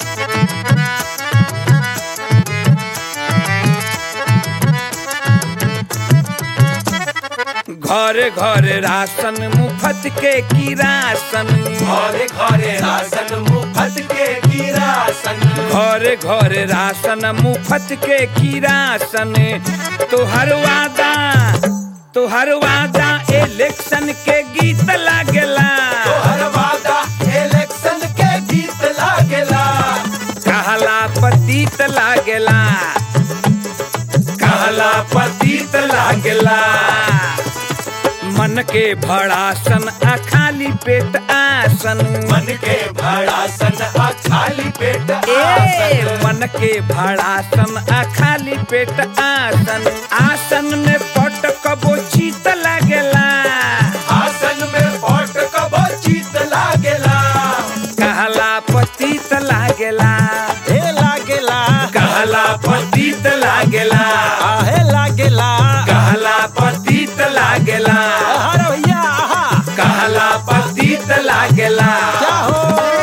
घरे घरे राशन मुफ्त के किरासन घरे घरे राशन मुफ्त के किरासन घरे घरे राशन मुफ्त के किरासन तोहर वादा तोहर वादा इलेक्शन के गीत लागेला तोहर वादा इलेक्शन के गीत लागेला कहला पतित लागेला कहला पतित लागेला मन के भड़ासन आ खाली पेट आसन मन के भड़ासन आ खाली पेट ए आसन मन के भड़ासन आ खाली पेट आसन आसन में पट कबो चीत लागेला आसन में पट कबो चित लागेला कहला पतित लागेला हे लागेला कहला पतित लागेला आहे लागेला कहला पतित लागेला अरे भैया आहा कहला पतित लागेला क्या हो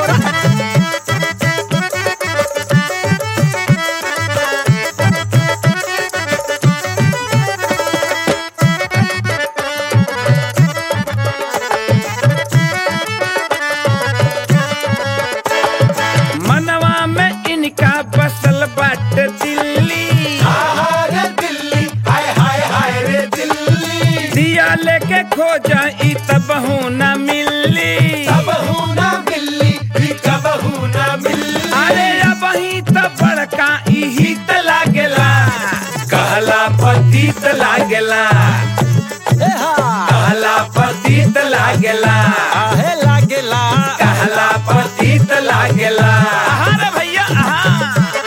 मनवा में इनका बसल बाट दिल्ली आहा रे दिल्ली हाय हाय हाय रे दिल्ली दिया लेके खोजा ई तबहू न मिली कबहू ना मिली भी कबहू ना मिली अरे अब ही तो बड़का इही त लागेला कहला पतित लागेला हे हा कहला पतित लागेला आहे लागेला कहला पतित लागेला आहा रे भैया आहा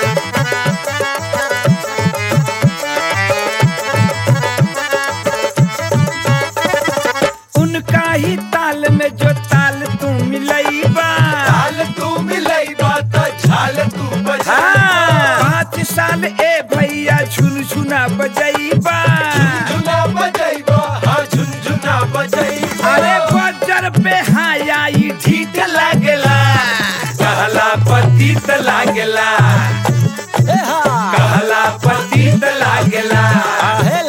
उनका ही ताल में जो ताल तू मिलैबा झाल तू मिलई बात झाल तू बजा हाँ, पाँच साल ए भैया झुनझुना बजैबा झुनझुना बजैबा हाँ झुनझुना बजैबा अरे बजर पे हाया ई ठीक लागेला कहला पतित लागेला हे हा कहला पतित लागेला आहे